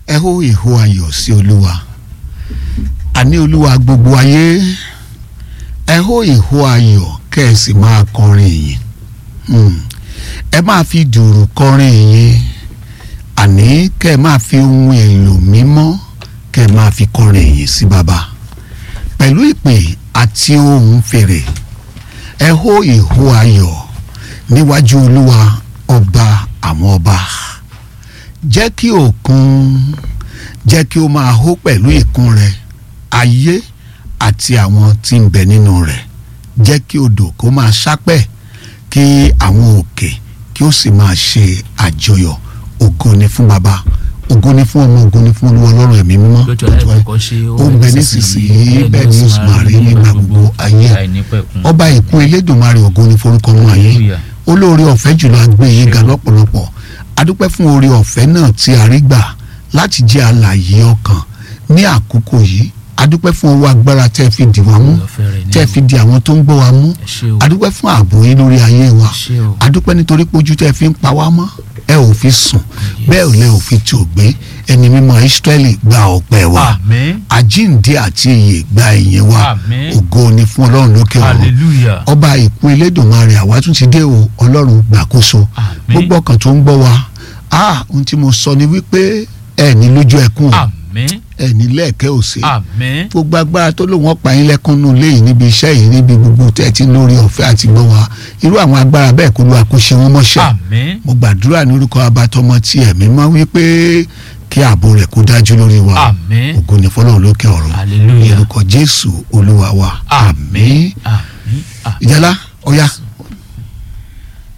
ẹ hó ìhó ayọ̀ sí olúwa àní olúwa gbogbo ayé ẹ hó ìhó ayọ̀ kẹ́ ẹ sì máa kọrin ìyìn Hmm. ẹ máa fi dùrù kọrin ìyìn àní kẹ́ ẹ máa fi ohun èlò mímọ́ kẹ́ ẹ máa fi kọrin ìyìn sí baba pẹ̀lú ìpè àti ohùn fèrè ẹ hó ìhó ayọ̀ níwájú olúwa ọba àwọn ọba jẹ́ kí òkun jẹ́ kí ó máa hó pẹ̀lú ìkún rẹ̀ ayé àti àwọn tí ń bẹ nínú rẹ̀ jẹ́ kí odò kó máa sápẹ̀ kí àwọn òkè kí ó sì máa ṣe àjọyọ̀ ògo ni fún baba ògo ni fún ọmọ ògo ni fún olúwa ọlọ́run ẹ̀mí mímọ́ lójú ọ̀la ìkọ̀kọ̀ ṣe ó ń bẹ nísinsìnyí bẹ́ẹ̀ ni ó sì máa rí nígbà gbogbo ayé àìnípẹ̀kun ọba ìkún elédùnmarè ògo ni forúkọ mú ayé Hallelujah. olóore ọ̀fẹ́ jùlọ agbé yín ga lọ́pọ̀lọpọ̀ adúpẹ́ fún oore ọ̀fẹ́ náà tí a rí gbà láti jẹ́ alààyè ọkàn ní àkókò yìí adúpẹ́ fún owó agbára tẹ́ fi dì wá mú Ọ̀fẹ́ rẹ̀ ní tẹ́ fi di àwọn tó ń gbọ́ wa mú ẹ ṣé o adúpẹ́ fún ààbò yín lórí ayé wa ẹ ṣé o adúpẹ́ nítorí pé ojú tẹ́ fi ń pa wá mọ́ ẹ ò fi sùn bẹ́ẹ̀ ò lẹ́ ò fi tì ò gbé ẹni mímọ́ Ísírẹ́lì gba ọpẹ́ wa àmín àjíǹde àti ìyè gba ìyìn wa Àmín. ògo ni fún ọlọ́run lókè ọ̀run hallelujah ọba ìkún elédùnmarè àwa tún ti dé o ọlọ́run gbàkóso Àmín. gbogbo ọkàn tó ń gbọ́ wa ah ohun tí mo sọ ni wípé ẹ ní lójú ẹkún o àmín ẹ ní lẹ́ẹ̀kẹ́ òsè àmín gbogbo agbára tó lòun ọ̀pá yín lẹ́kún nù léyìí níbi iṣẹ́ yìí níbi gbogbo tẹ́ ẹ ti ń lórí ọ̀fẹ́ àti gbọ́ wa irú àwọn agbára bẹ́ẹ̀ kó ló wa kó ṣe wọ́n mọ́ṣẹ́ àmín mo gbàdúrà ní orúkọ abatọmọ tí ẹ̀mí mọ́ wípé kí ààbò rẹ̀ kó dájú lórí wa àmín ògo ni fọlọ́run lókè ọ̀run ní hallelujah orúkọ jésù olúwa wa àmín àmín àmín ìjálá ọ̀ya